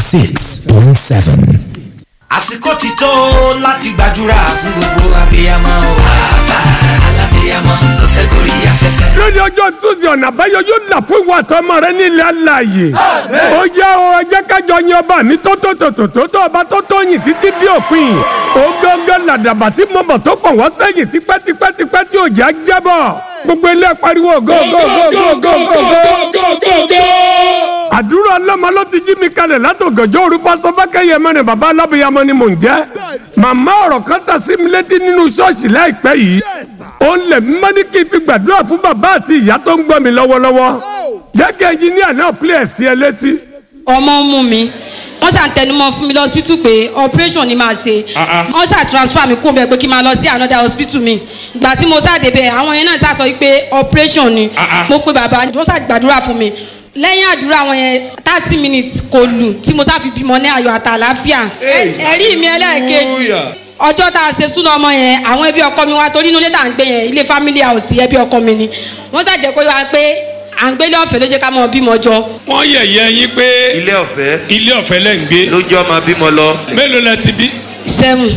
six point seven. àsìkò ti tó láti gbàdúrà fún gbogbo abiyamọ o. bàbá alábiyamọ tó fẹ́ gorí afẹ́fẹ́. lónìí ọjọ́ tuesday ọ̀nà àbáyọ yóò là fún ìwà àtọmọ rẹ nílẹ̀ alààyè. ó jẹ́ o ẹ jẹ́ kájọ yin ọba mi tó tó tó tó tó tó ọba tó tó yìn títí dé òpin. ó gángan làdàbà tí mo mọ̀ tó pọ̀ wọ́n sẹ́yìn tipẹ́tipẹ́tipẹ́ tí òjá jábọ̀. gbogbo ilé pariwo go go go go go go go. àdúrà ọlọ́mọ ló ti jí mi kalẹ̀ látògànjọ́ òru pásọ fákẹ́yẹ mẹ́rin bàbá alábìyamọ ni mò ń jẹ́. màmá ọ̀rọ̀ kan ta sí mi létí nínú ṣọ́ọ̀ṣì láìpẹ́ yìí ó ń lẹ̀ mímọ́ ní kí n fi gbàdúrà fún bàbá àti ìyá tó ń gbọ́ mi lọ́wọ́lọ́wọ́ jẹ́ kí ẹnjiníà náà pílẹ̀ sí ẹ létí. ọmọ ń mú mi wọ́n ṣà ń tẹnumọ́ fún mi lọ hospital pé operation ni màá ṣe wọ́n ṣà transfer mi kó bẹ̀ pé kí n máa lọ sí another hospital mi ìgbà tí mo ṣàdé bẹ̀ àwọn yẹn náà ṣà sọ pé operation ni mo pe bàbá wọ́n ṣà gbàdúrà fún mi lẹ́yìn àdúrà wọn yẹn thirty minutes kò lù tí mo ṣàfi bímọ ní ayọ̀ àtàláfíà ẹ̀rí mi ẹlẹ́ẹ̀kejì ọjọ́ tá a ṣe súná ọmọ yẹn àwọn ẹbí ọkọ mi wá torí inú ilé tá à ń gbé yẹn ilé family house ẹbí ọkọ mi ni wọ́n ṣàjẹ́ kó wá pé à ń gbélé ọ̀fẹ́ ló jẹ́ ká mọ bímọ jọ. wọ́n yẹ̀yẹ́ yín pé ilé ọ̀fẹ́ ilé ọ̀fẹ́ lẹ́ ń gbé lójú ọmọ bímọ lọ. mélòó lẹ ti bí. seven.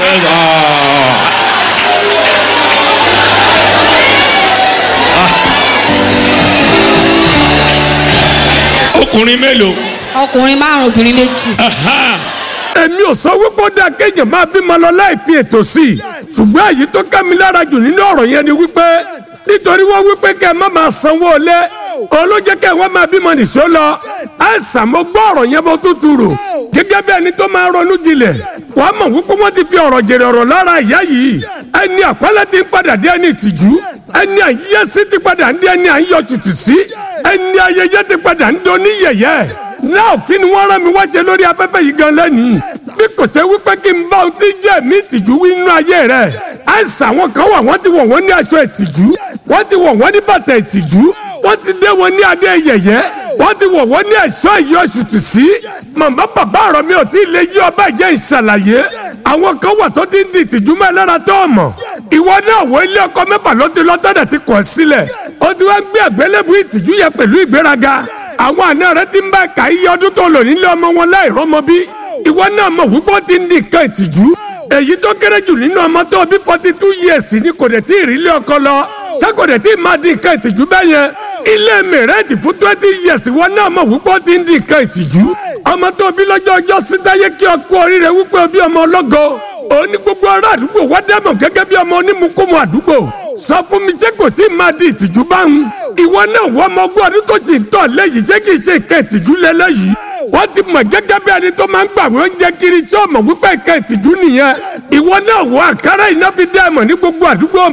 ọkùnrin mélòó. ọkùnrin márùn obìnrin méjì. èmi ò sọ wípé ó dáa kéèyàn máa bímọ lọ láì fi ètò sí i ṣùgbọ́n èyí tó ká mi lára jù nínú ọ̀rọ̀ yẹn ni wípé nítorí wọ́n wípé kẹ́ ẹ má máa sanwó lé olójẹ́ kẹ́ ẹ wọ́n máa bímọ nìṣó lọ àìsàn mo gbọ́ ọ̀rọ̀ yẹn bó tútù rò gẹ́gẹ́ bí ẹni tó máa ronú jinlẹ̀ wàá mọ̀ wípé wọ́n ti fi ọ̀rọ̀ jèrè ọ̀rọ̀ lára ìyá yìí ẹni àpẹẹlẹ ti ń padà dé ẹni ìtìjú ẹni àyẹ́sí ti padà ń dé ẹni àyọ̀tùtù sí ẹni ayẹyẹ ti padà ń do ní yẹ̀yẹ́ náà kí ni wọ́n rán mi wá ṣe lórí afẹ́fẹ́ yìí gan lẹ́nìí bí kò ṣe wípé kí n bá ohun tí jẹ́ mi ìtìjú wí nínú ayé rẹ̀ àìsàn àwọn kan wà wọ́n ti wọ̀ wọ́n ní aṣọ ìtìjú wọ́n ti wọ̀ wọ́n ní bàtà ìtìjú wọ́n ti dé wọn ní adé yẹ̀yẹ́ wọ́n ti wọ̀ wọ́n ní ẹ̀ṣọ́ ìyọ̀ṣùtì sí màmá bàbá ọ̀rọ̀ mi ò tí ì lè yí ọba ìjẹ́ ìṣàlàyé àwọn kan wà tó ti ń di ìtìjú mọ́ ẹ lára tó ọmọ ìwọ náà wọ ilé ọkọ mẹ́fà ló ti lọ tọ́jà ti kọ̀ sílẹ̀ ó ti wá gbé àgbélébù ìtìjú yẹn pẹ̀lú ìgbéraga àwọn àna rẹ ti ń bá ẹ̀ka iye ọdún tó lò nílé ọmọ wọn láì rọ́mọ bí ìwọ náà mọ̀ wípé ó ti ń di nǹkan ìtìjú èyí tó kéré jù nínú ọmọ tó bí forty two years ni kò dẹ̀ tí ì rí ilé ọkọ lọ ṣé kò dẹ̀ tí ì máa di nǹkan ìtìjú bẹ́ẹ̀ yẹn ilé mẹ̀rẹ́ẹ̀dì fún twenty years ìwọ náà mọ̀ wípé ó ti ń di nǹkan ìtìjú ọmọ tó bí lọ́jọ́ ọjọ́ sítáyé kí ọkọ oríire wípé ó bí ọmọ ọlọ́gọ òní gbogbo ará àdúgbò wá dẹ́mọ̀ gẹ́gẹ́ bí ọmọ onímùkúmu àdúgbò sọ fún mi ṣé kò tí ì máa di ìtìjú báwọn ìwọ náà wọ ọmọ ogún ọdún tó sì ń tọ̀ lẹ́yìn ṣé kì í ṣe ìkẹ́ ìtìjú lẹ́lẹ́yìí wọ́n ti mọ̀ gẹ́gẹ́ bí ẹni tó máa ń gbàgbé oúnjẹ kiri tí ọmọ wípé ìkẹ́ ìtìjú nìyẹn ìwọ náà wọ àkàrà iná fi dá ẹ̀mọ̀ ní gbogbo àdúgbò